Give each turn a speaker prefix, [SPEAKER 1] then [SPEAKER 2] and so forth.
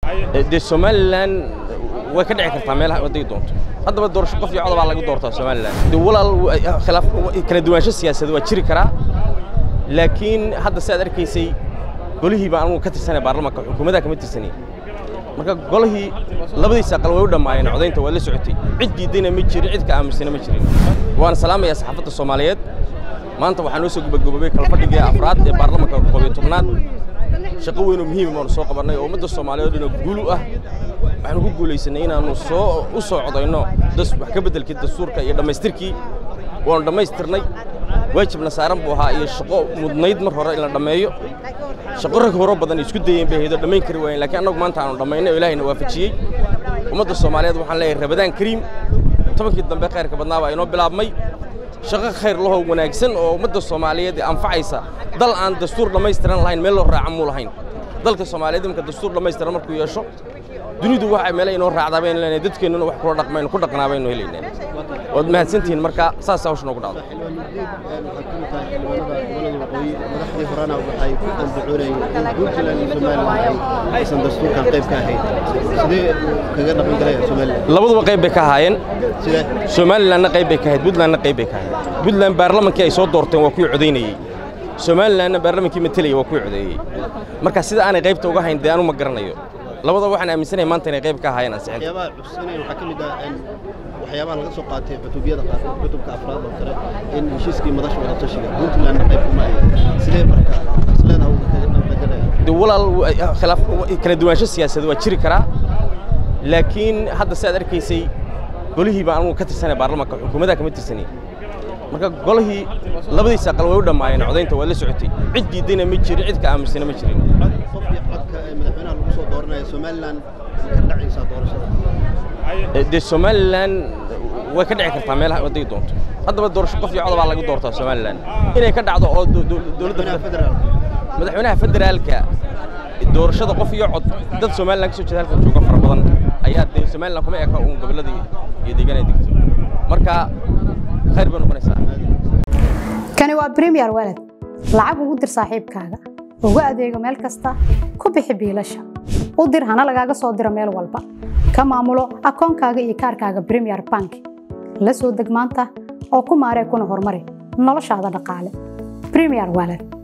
[SPEAKER 1] dee somalilan way ka dhici kartaa meelaha waday doonto haddaba doorasho qof iyo coda baa laga doortaa somalilan dee walaal khilaaf kala duwaansho siyaasadeed waa jiri karaa laakiin hadda si aad arkaysay golihii baan anugu ka tirsanay baarlamaanka xukuumaddaa kama tirsanay marka golihii labadiisa aqal way u dhammaayeen codaynta waa la socotay cid diiddayna ma jirin cid ka aamusana ma jirin waan salaamayaa saxaafadda soomaaliyeed maanta waxaa noo soo gubagubabay kala fadhigii afraad ee baarlamaanka koob iyo tobnaad shaqo weyn oo muhiim baanu soo qabannay oo ummadda soomaaliyeed oo guul u ah waxaanu ku guulaysanay inaannu soo u soo codayno wax ka beddelkii dastuurka iyo dhammaystirkii waanu dhammaystirnay waajibna saaran buu ahaa iyo shaqo mudnayd mar hore in la dhammeeyo shaqo rag horo badan isku dayeen bay haydo dhammayn kari waayeen laakiin annagu maanta aanu dhammaynay oo ilaahayna waafajiyey ummadda soomaaliyeed waxaan leeyahay rabadaan kariim tobankii dambe khayrka badnaa baa inoo bilaabmay shaqo khayr lahoo wanaagsan oo ummadda soomaaliyeed anfacaysa dal aan dastuur dhammaystiran lahayn meel loo raaca muu lahayn dalka soomaaliyeed iminka dastuur dhammaystiran markuu yeesho dunidu waxa meele inoo raacdaa baynu leenahay dadkeennuna wax kula dhaqmayno ku dhaqnaa baynu helaynaa waad mahadsantihiin marka saas hawsha noogu dhacdo
[SPEAKER 2] madaxdii horena waxay ku andacoonayeen in puntland iyo somalilan aysan dastuurkan qayb ka ahayn sidee kaga dhaqan galaya somalilan
[SPEAKER 1] labaduba qayb bay ka ahaayeen
[SPEAKER 2] sidee
[SPEAKER 1] somalilanna qayb bay ka ahayd puntlandna qayb bay ka ahayd puntland baarlamankii ay soo doorteen waa kuwii codaynayey somalilanna baarlamankii matelaya waa kuwii codeeyey marka sida aanay qaybta uga hayn dee anu ma garanayo labadaba waxaan aaminsanahay maanta inay qayb ka ahaayeen ansixinta
[SPEAKER 2] waxyaabaha cusubinaya waxaa ka mid ah in waxyaabaha laga soo qaatay cutubiyada qaarkood cutubka afraad oo kale in heshiiskii madasha wada tashiga puntlandna qayb kuma ahayn sidee marka isleedaha uu kaga dhaqangalaya
[SPEAKER 1] dee walaal khilaaf kala duwaansho siyaasadeed waa jiri karaa laakiin hadda si aad arkaysay golihii baan anugu ka tirsanay baarlamaanka xukuumaddaa kama tirsanay marka golihii labadiisa aqal way u dhammaayeen codaynta waa la socotay cid diiddayna ma jirin cid ka aamusana ma jirin
[SPEAKER 2] qof iyo codka ee madaxweynaha lagu soo dooranaya somalilan ka dhacaysaa doorashada
[SPEAKER 1] dee somalilan way ka dhici kartaa meelaha waday doonto haddaba doorasho qof iyo coda baa laga doortaa somalilan inay ka dhacdo oo dowladda
[SPEAKER 2] madaxweynaha federaalka
[SPEAKER 1] madaxweynaha federaalka doorashada qof iyo cod dad somalilan ka soo jeeda halkan jooga fara badan ayaa dee somalilan kuma eka uun gobolladii iyo deegaanada degto marka khayr bay noqonaysaa
[SPEAKER 3] kani waa premier walad lacag ugu dir saaxiibkaaga ugu adeego meel kasta ku bixi biilasha u dir hana lagaaga soo diro meel walba ka maamulo akoonkaaga iyo kaarkaaga premier bank la soo deg maanta oo ku maaree kuna horumari noloshaada dhaqaale premier walad